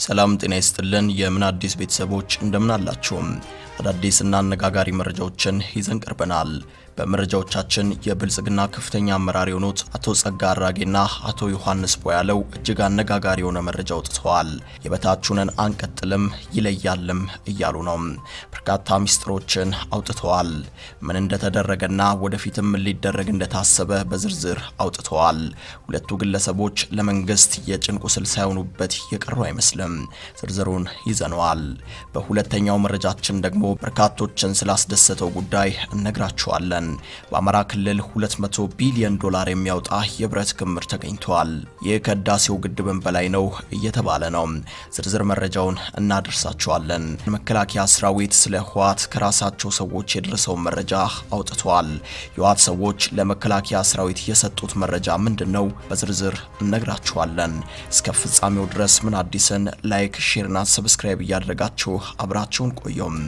ሰላም ጤና ይስጥልን። የምን አዲስ ቤተሰቦች እንደምን አላችሁም? አዳዲስና አነጋጋሪ መረጃዎችን ይዘን ቀርበናል። በመረጃዎቻችን የብልጽግና ከፍተኛ አመራር የሆኑት አቶ ጸጋ አራጌና አቶ ዮሐንስ ቦያለው እጅግ አነጋጋሪ የሆነ መረጃ አውጥተዋል። የበታችሁንን አንቀጥልም ይለያልም እያሉ ነው። በርካታ ሚስጥሮችን አውጥተዋል። ምን እንደተደረገና ወደፊትም ሊደረግ እንደታሰበ በዝርዝር አውጥተዋል። ሁለቱ ግለሰቦች ለመንግስት የጭን ቁስል ሳይሆኑበት የቀሩ አይመስልም። ዝርዝሩን ይዘነዋል። በሁለተኛው መረጃችን ደግሞ በርካቶችን ስላስደሰተው ጉዳይ እነግራችኋለን። በአማራ ክልል 200 ቢሊዮን ዶላር የሚያወጣ የብረት ክምር ተገኝቷል። ይህ ከህዳሴው ግድብን በላይ ነው እየተባለ ነው። ዝርዝር መረጃውን እናደርሳችኋለን። መከላከያ ሰራዊት ስለ ህወሓት ከራሳቸው ሰዎች የደረሰውን መረጃ አውጥቷል። የህወሓት ሰዎች ለመከላከያ ሰራዊት የሰጡት መረጃ ምንድን ነው? በዝርዝር እነግራችኋለን። እስከ ፍጻሜው ድረስ ምን አዲስን ላይክ፣ ሼርና ሰብስክራይብ እያደረጋችሁ አብራችሁን ቆዩም።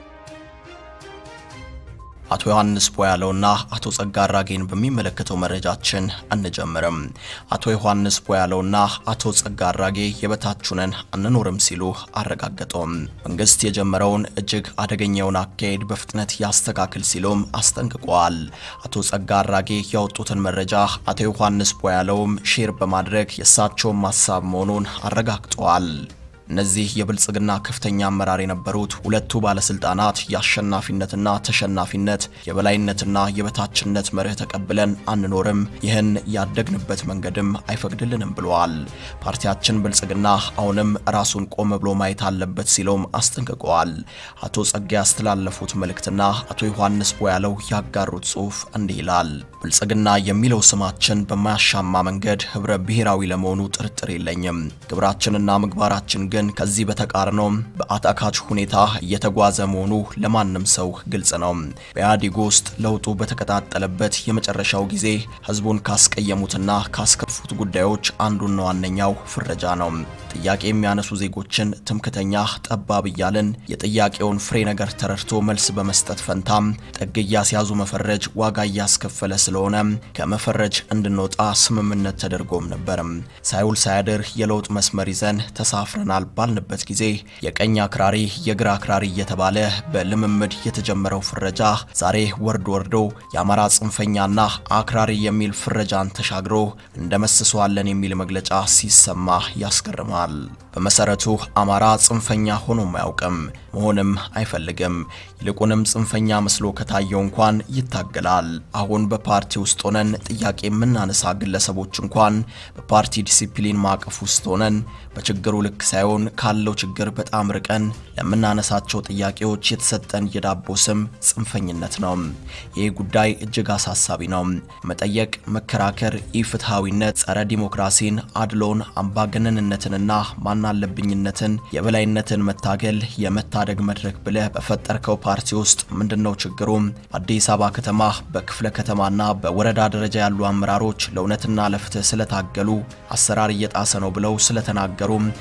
አቶ ዮሐንስ ቦያለውና አቶ ጸጋ አራጌን በሚመለከተው መረጃችን አንጀምርም። አቶ ዮሐንስ ቦያለውና አቶ ጸጋ አራጌ የበታችሁንን አንኖርም ሲሉ አረጋገጡም። መንግስት የጀመረውን እጅግ አደገኛውን አካሄድ በፍጥነት ያስተካክል ሲሉም አስጠንቅቀዋል። አቶ ጸጋ አራጌ ያወጡትን መረጃ አቶ ዮሐንስ ቦያለውም ሼር በማድረግ የእሳቸውን ማሳብ መሆኑን አረጋግጠዋል። እነዚህ የብልጽግና ከፍተኛ አመራር የነበሩት ሁለቱ ባለስልጣናት የአሸናፊነትና ተሸናፊነት የበላይነትና የበታችነት መርህ ተቀብለን አንኖርም፣ ይህን ያደግንበት መንገድም አይፈቅድልንም ብለዋል። ፓርቲያችን ብልጽግና አሁንም ራሱን ቆም ብሎ ማየት አለበት ሲለውም አስጠንቅቀዋል። አቶ ጸጋ ያስተላለፉት መልእክትና አቶ ዮሐንስ ቦያለው ያጋሩት ጽሑፍ እንዲህ ይላል። ብልጽግና የሚለው ስማችን በማያሻማ መንገድ ህብረ ብሔራዊ ለመሆኑ ጥርጥር የለኝም። ግብራችንና ምግባራችን ግን ከዚህ በተቃርኖ በአታካች ሁኔታ እየተጓዘ መሆኑ ለማንም ሰው ግልጽ ነው። በኢህአዴግ ውስጥ ለውጡ በተቀጣጠለበት የመጨረሻው ጊዜ ህዝቡን ካስቀየሙትና ካስከፉት ጉዳዮች አንዱና ዋነኛው ፍረጃ ነው። ጥያቄ የሚያነሱ ዜጎችን ትምክተኛ፣ ጠባብ እያልን የጥያቄውን ፍሬ ነገር ተረድቶ መልስ በመስጠት ፈንታም ጥግ እያስያዙ መፈረጅ ዋጋ እያስከፈለ ስለሆነ ከመፈረጅ እንድንወጣ ስምምነት ተደርጎም ነበር። ሳይውል ሳያድር የለውጥ መስመር ይዘን ተሳፍረናል ባልንበት ጊዜ የቀኝ አክራሪ የግራ አክራሪ እየተባለ በልምምድ የተጀመረው ፍረጃ ዛሬ ወርድ ወርዶ የአማራ ጽንፈኛና አክራሪ የሚል ፍረጃን ተሻግሮ እንደመስሰዋለን የሚል መግለጫ ሲሰማ ያስገርማል። በመሰረቱ አማራ ጽንፈኛ ሆኖም አያውቅም፣ መሆንም አይፈልግም። ይልቁንም ጽንፈኛ መስሎ ከታየው እንኳን ይታገላል። አሁን በፓርቲ ውስጥ ሆነን ጥያቄ የምናነሳ ግለሰቦች እንኳን በፓርቲ ዲሲፕሊን ማዕቀፍ ውስጥ ሆነን በችግሩ ልክ ሳይሆን ካለው ችግር በጣም ርቀን ለምናነሳቸው ጥያቄዎች የተሰጠን የዳቦ ስም ጽንፈኝነት ነው። ይህ ጉዳይ እጅግ አሳሳቢ ነው። መጠየቅ፣ መከራከር፣ ኢፍትሐዊነት፣ ጸረ ዲሞክራሲን፣ አድሎን፣ አምባገነንነትንና ማናለብኝነትን፣ የበላይነትን መታገል የመታደግ መድረክ ብለህ በፈጠርከው ፓርቲ ውስጥ ምንድነው ችግሩ? በአዲስ አበባ ከተማ በክፍለ ከተማና በወረዳ ደረጃ ያሉ አመራሮች ለእውነትና ለፍትህ ስለታገሉ አሰራር እየጣሰ ነው ብለው ስለተናገሩ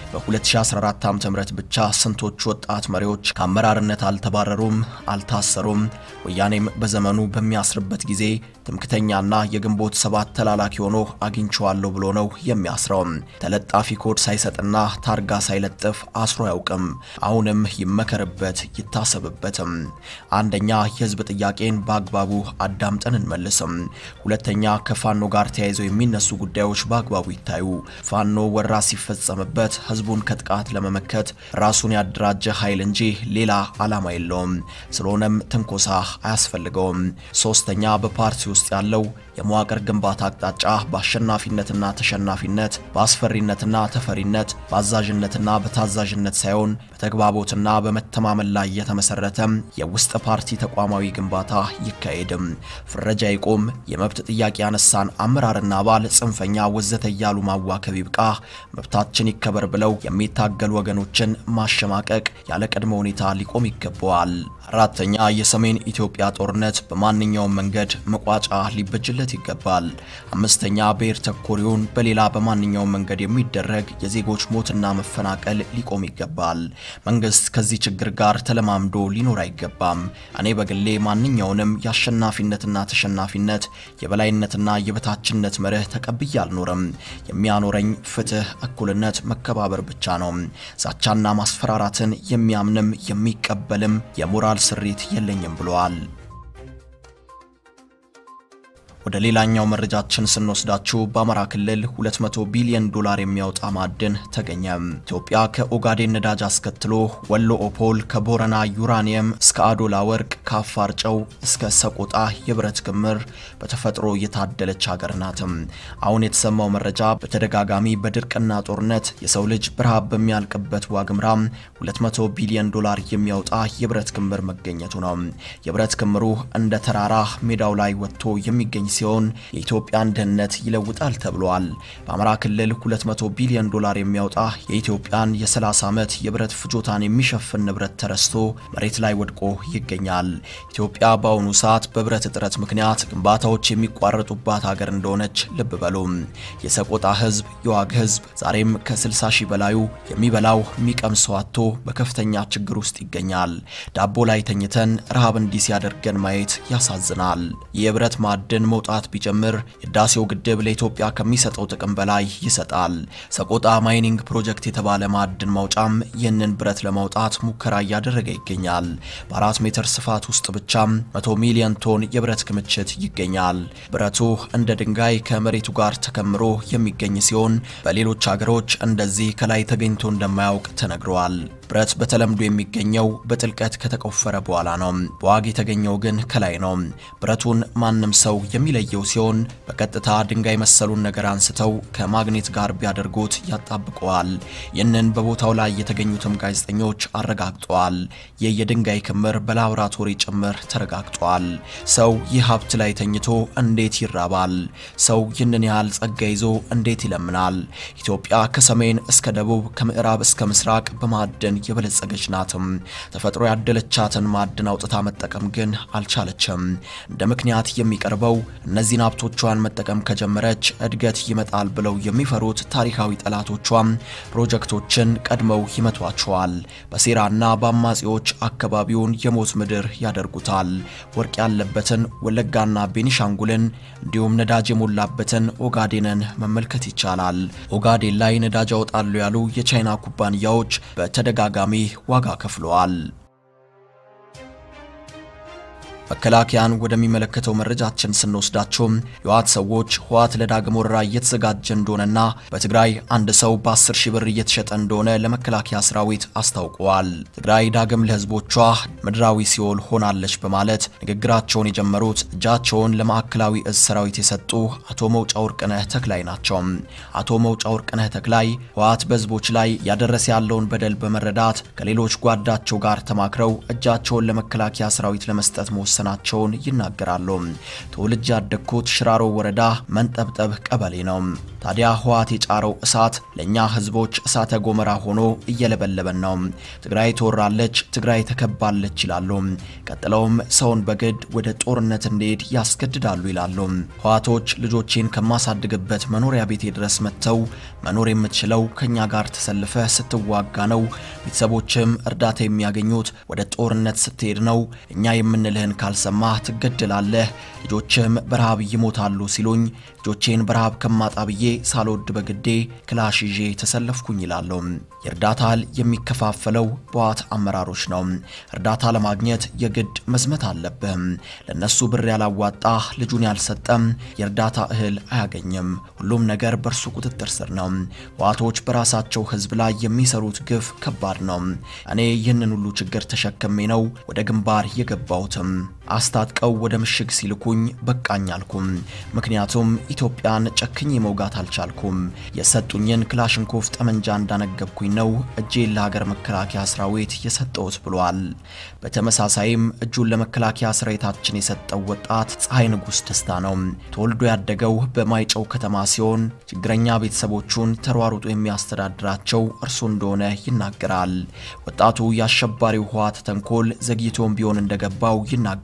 በ2014 ዓ.ም ብቻ ስንቶች ወጣት መሪዎች ከአመራርነት አልተባረሩም፣ አልታሰሩም? ወያኔም በዘመኑ በሚያስርበት ጊዜ ትምክተኛና የግንቦት ሰባት ተላላኪ ሆኖ አግኝቼዋለሁ ብሎ ነው የሚያስረው። ተለጣፊ ኮድ ሳይሰጥና ታርጋ ሳይለጥፍ አስሮ አያውቅም። አሁንም ይመከርበት ይታሰብበትም። አንደኛ የህዝብ ጥያቄን በአግባቡ አዳምጠን እንመልስም። ሁለተኛ ከፋኖ ጋር ተያይዘው የሚነሱ ጉዳዮች በአግባቡ ይታዩ። ፋኖ ወራ ሲፈጸምበት ህዝቡን ከጥቃት ለመመከት ራሱን ያደራጀ ኃይል እንጂ ሌላ ዓላማ የለውም። ስለሆነም ትንኮሳ አያስፈልገውም። ሶስተኛ በፓርቲ ውስጥ ያለው የመዋቅር ግንባታ አቅጣጫ በአሸናፊነትና ተሸናፊነት፣ በአስፈሪነትና ተፈሪነት፣ በአዛዥነትና በታዛዥነት ሳይሆን በተግባቦትና በመተማመን ላይ የተመሰረተ የውስጥ ፓርቲ ተቋማዊ ግንባታ ይካሄድም። ፍረጃ ይቆም። የመብት ጥያቄ ያነሳን አመራርና አባል ጽንፈኛ ወዘተ እያሉ ማዋከብ ይብቃ። መብታችን ይከበር ብለው የሚታገሉ ወገኖችን ማሸማቀቅ ያለ ቅድመ ሁኔታ ሊቆም ይገባዋል። አራተኛ የሰሜን ኢትዮጵያ ጦርነት በማንኛውም መንገድ መቋጫ ሊበጅለት ሊደረግለት ይገባል። አምስተኛ ብሔር ተኮሪውን በሌላ በማንኛውም መንገድ የሚደረግ የዜጎች ሞትና መፈናቀል ሊቆም ይገባል። መንግስት ከዚህ ችግር ጋር ተለማምዶ ሊኖር አይገባም። እኔ በግሌ ማንኛውንም የአሸናፊነትና ተሸናፊነት የበላይነትና የበታችነት መርህ ተቀብዬ አልኖርም። የሚያኖረኝ ፍትህ፣ እኩልነት፣ መከባበር ብቻ ነው። ዛቻና ማስፈራራትን የሚያምንም የሚቀበልም የሞራል ስሪት የለኝም ብለዋል። ወደ ሌላኛው መረጃችን ስንወስዳችሁ በአማራ ክልል 200 ቢሊዮን ዶላር የሚያወጣ ማዕድን ተገኘ። ኢትዮጵያ ከኦጋዴን ነዳጅ አስከትሎ ወሎ ኦፖል፣ ከቦረና ዩራኒየም እስከ አዶላ ወርቅ፣ ከአፋር ጨው እስከ ሰቆጣ የብረት ክምር በተፈጥሮ የታደለች ሀገር ናትም። አሁን የተሰማው መረጃ በተደጋጋሚ በድርቅና ጦርነት የሰው ልጅ በረሃብ በሚያልቅበት ዋግምራ 200 ቢሊዮን ዶላር የሚያወጣ የብረት ክምር መገኘቱ ነው። የብረት ክምሩ እንደ ተራራ ሜዳው ላይ ወጥቶ የሚገኝ ሲሆን የኢትዮጵያን ድህነት ይለውጣል ተብሏል። በአማራ ክልል 200 ቢሊዮን ዶላር የሚያወጣ የኢትዮጵያን የ30 ዓመት የብረት ፍጆታን የሚሸፍን ንብረት ተረስቶ መሬት ላይ ወድቆ ይገኛል። ኢትዮጵያ በአሁኑ ሰዓት በብረት እጥረት ምክንያት ግንባታዎች የሚቋረጡባት ሀገር እንደሆነች ልብ በሉ። የሰቆጣ ህዝብ፣ የዋግ ህዝብ ዛሬም ከ60 ሺህ በላዩ የሚበላው የሚቀምሰው አጥቶ በከፍተኛ ችግር ውስጥ ይገኛል። ዳቦ ላይ ተኝተን ረሃብ እንዲህ ሲያደርገን ማየት ያሳዝናል። የብረት ማዕድን መውጣት ቢጀምር የህዳሴው ግድብ ለኢትዮጵያ ከሚሰጠው ጥቅም በላይ ይሰጣል። ሰቆጣ ማይኒንግ ፕሮጀክት የተባለ ማዕድን ማውጫም ይህንን ብረት ለማውጣት ሙከራ እያደረገ ይገኛል። በአራት ሜትር ስፋት ውስጥ ብቻም 100 ሚሊዮን ቶን የብረት ክምችት ይገኛል። ብረቱ እንደ ድንጋይ ከመሬቱ ጋር ተከምሮ የሚገኝ ሲሆን በሌሎች ሀገሮች እንደዚህ ከላይ ተገኝቶ እንደማያውቅ ተነግረዋል። ብረት በተለምዶ የሚገኘው በጥልቀት ከተቆፈረ በኋላ ነው። በዋግ የተገኘው ግን ከላይ ነው። ብረቱን ማንም ሰው የሚለየው ሲሆን በቀጥታ ድንጋይ መሰሉን ነገር አንስተው ከማግኔት ጋር ቢያደርጉት ያጣብቀዋል። ይህንን በቦታው ላይ የተገኙትም ጋዜጠኞች አረጋግጠዋል። ይህ የድንጋይ ክምር በላቦራቶሪ ጭምር ተረጋግጧል። ሰው ይህ ሀብት ላይ ተኝቶ እንዴት ይራባል? ሰው ይህንን ያህል ጸጋ ይዞ እንዴት ይለምናል? ኢትዮጵያ ከሰሜን እስከ ደቡብ ከምዕራብ እስከ ምስራቅ በማዕድን የበለጸገች ናትም። ተፈጥሮ ያደለቻትን ማዕድን አውጥታ መጠቀም ግን አልቻለችም። እንደ ምክንያት የሚቀርበው እነዚህን ሀብቶቿን መጠቀም ከጀመረች እድገት ይመጣል ብለው የሚፈሩት ታሪካዊ ጠላቶቿም ፕሮጀክቶችን ቀድመው ይመቷቸዋል። በሴራና በአማጺዎች አካባቢውን የሞት ምድር ያደርጉታል። ወርቅ ያለበትን ወለጋና ቤኒሻንጉልን እንዲሁም ነዳጅ የሞላበትን ኦጋዴንን መመልከት ይቻላል። ኦጋዴን ላይ ነዳጅ ያወጣሉ ያሉ የቻይና ኩባንያዎች በተደጋጋሚ ዋጋ ከፍለዋል። መከላከያን ወደሚመለከተው መረጃችን ስንወስዳቸው የህወሓት ሰዎች ህወሓት ለዳግም ወረራ እየተዘጋጀ እንደሆነና በትግራይ አንድ ሰው በ10 ሺህ ብር እየተሸጠ እንደሆነ ለመከላከያ ሰራዊት አስታውቀዋል። ትግራይ ዳግም ለህዝቦቿ ምድራዊ ሲኦል ሆናለች በማለት ንግግራቸውን የጀመሩት እጃቸውን ለማዕከላዊ እዝ ሰራዊት የሰጡ አቶ መውጫ ወርቅነህ ተክላይ ናቸው። አቶ መውጫ ወርቅነህ ተክላይ ህወሓት በህዝቦች ላይ ያደረሰ ያለውን በደል በመረዳት ከሌሎች ጓዳቸው ጋር ተማክረው እጃቸውን ለመከላከያ ሰራዊት ለመስጠት መወሰናቸውን ይናገራሉ። ተወልጄ ያደግኩት ሽራሮ ወረዳ መንጠብጠብ ቀበሌ ነው። ታዲያ ህወሓት የጫረው እሳት ለእኛ ህዝቦች እሳተ ጎመራ ሆኖ እየለበለበን ነው። ትግራይ ትወራለች፣ ትግራይ ተከባለች ይላሉ። ቀጥለውም ሰውን በግድ ወደ ጦርነት እንዲሄድ ያስገድዳሉ ይላሉ። ህወሓቶች ልጆቼን ከማሳድግበት መኖሪያ ቤቴ ድረስ መጥተው መኖር የምትችለው ከኛ ጋር ተሰልፈ ስትዋጋ ነው። ቤተሰቦችም እርዳታ የሚያገኙት ወደ ጦርነት ስትሄድ ነው። እኛ የምንልህን ካልሰማህ ትገደላለህ፣ ልጆችም በረሃብ ይሞታሉ ሲሉኝ ልጆቼን በረሃብ ከማጣ ብዬ ሳልወድ በግዴ ክላሽ ይዤ ተሰለፍኩኝ ይላሉ። የእርዳታ እህል የሚከፋፈለው በህወሓት አመራሮች ነው። እርዳታ ለማግኘት የግድ መዝመት አለብህም። ለነሱ ብር ያላዋጣ ልጁን ያልሰጠም የእርዳታ እህል አያገኝም። ሁሉም ነገር በእርሱ ቁጥጥር ስር ነው። ህወሓቶች በራሳቸው ህዝብ ላይ የሚሰሩት ግፍ ከባድ ነው። እኔ ይህንን ሁሉ ችግር ተሸክሜ ነው ወደ ግንባር የገባሁትም። አስታጥቀው ወደ ምሽግ ሲልኩኝ በቃኝ አልኩም። ምክንያቱም ኢትዮጵያን ጨክኜ መውጋት አልቻልኩም። የሰጡኝን ክላሽንኮቭ ጠመንጃ እንዳነገብኩኝ ነው እጄን ለሀገር መከላከያ ሰራዊት የሰጠሁት ብሏል። በተመሳሳይም እጁን ለመከላከያ ሰራዊታችን የሰጠው ወጣት ፀሐይ ንጉስ ደስታ ነው። ተወልዶ ያደገው በማይጨው ከተማ ሲሆን ችግረኛ ቤተሰቦቹን ተሯሩጦ የሚያስተዳድራቸው እርሱ እንደሆነ ይናገራል። ወጣቱ የአሸባሪው ህወሓት ተንኮል ዘግይቶም ቢሆን እንደገባው ይናገራል።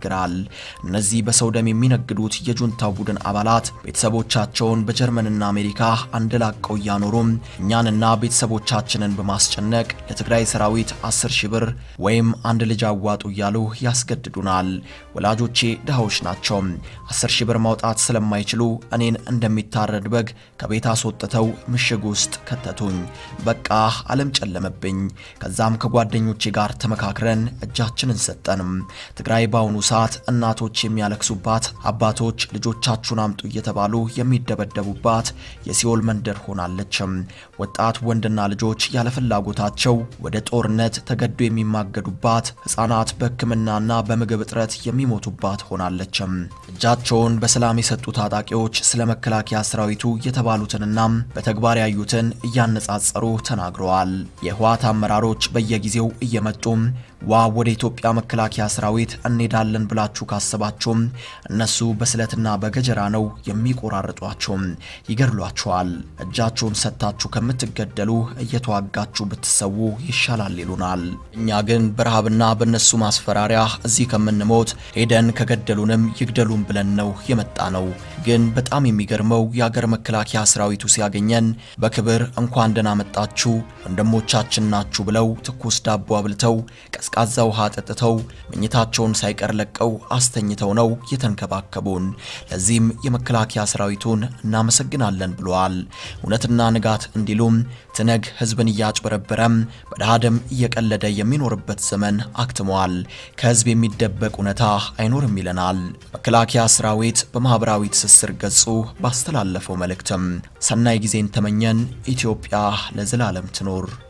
ይናገራል። እነዚህ በሰው ደም የሚነግዱት የጁንታው ቡድን አባላት ቤተሰቦቻቸውን በጀርመንና አሜሪካ አንደላቀው እያኖሩም እኛንና ቤተሰቦቻችንን በማስጨነቅ ለትግራይ ሰራዊት 10 ሺህ ብር ወይም አንድ ልጅ አዋጡ እያሉ ያስገድዱናል። ወላጆቼ ድሃዎች ናቸው። 10 ሺህ ብር ማውጣት ስለማይችሉ እኔን እንደሚታረድ በግ ከቤት አስወጥተው ምሽግ ውስጥ ከተቱኝ። በቃ ዓለም ጨለመብኝ። ከዛም ከጓደኞቼ ጋር ተመካክረን እጃችንን ሰጠንም። ትግራይ በአሁኑ ሰዓት እናቶች የሚያለቅሱባት፣ አባቶች ልጆቻችሁን አምጡ እየተባሉ የሚደበደቡባት የሲኦል መንደር ሆናለች። ወጣት ወንድና ልጆች ያለ ፍላጎታቸው ወደ ጦርነት ተገዶ የሚማገዱባት፣ ሕፃናት በሕክምናና በምግብ እጥረት የሚሞቱባት ሆናለች። እጃቸውን በሰላም የሰጡ ታጣቂዎች ስለ መከላከያ ሰራዊቱ የተባሉትንና በተግባር ያዩትን እያነጻጸሩ ተናግረዋል። የህወሓት አመራሮች በየጊዜው እየመጡ ዋ ወደ ኢትዮጵያ መከላከያ ሰራዊት እንሄዳለን ብላችሁ ካሰባችሁም እነሱ በስለትና በገጀራ ነው የሚቆራርጧችሁ፣ ይገድሏችኋል። እጃችሁን ሰጥታችሁ ከምትገደሉ እየተዋጋችሁ ብትሰዉ ይሻላል ይሉናል። እኛ ግን በረሃብና በእነሱ ማስፈራሪያ እዚህ ከምንሞት ሄደን ከገደሉንም ይግደሉን ብለን ነው የመጣ ነው። ግን በጣም የሚገርመው የአገር መከላከያ ሰራዊቱ ሲያገኘን በክብር እንኳን ደህና መጣችሁ ወንድሞቻችን ናችሁ ብለው ትኩስ ዳቦ አብልተው ቀዝቃዛ ውሃ ጠጥተው መኝታቸውን ሳይቀር ለቀው አስተኝተው ነው የተንከባከቡን። ለዚህም የመከላከያ ሰራዊቱን እናመሰግናለን ብለዋል። እውነትና ንጋት እንዲሉም ትነግ ህዝብን እያጭበረበረም በድሃ ደም እየቀለደ የሚኖርበት ዘመን አክትሟል። ከህዝብ የሚደበቅ እውነታ አይኖርም ይለናል። መከላከያ ሰራዊት በማኅበራዊ ትስስር ገጹ ባስተላለፈው መልእክትም ሰናይ ጊዜን ተመኘን። ኢትዮጵያ ለዘላለም ትኖር።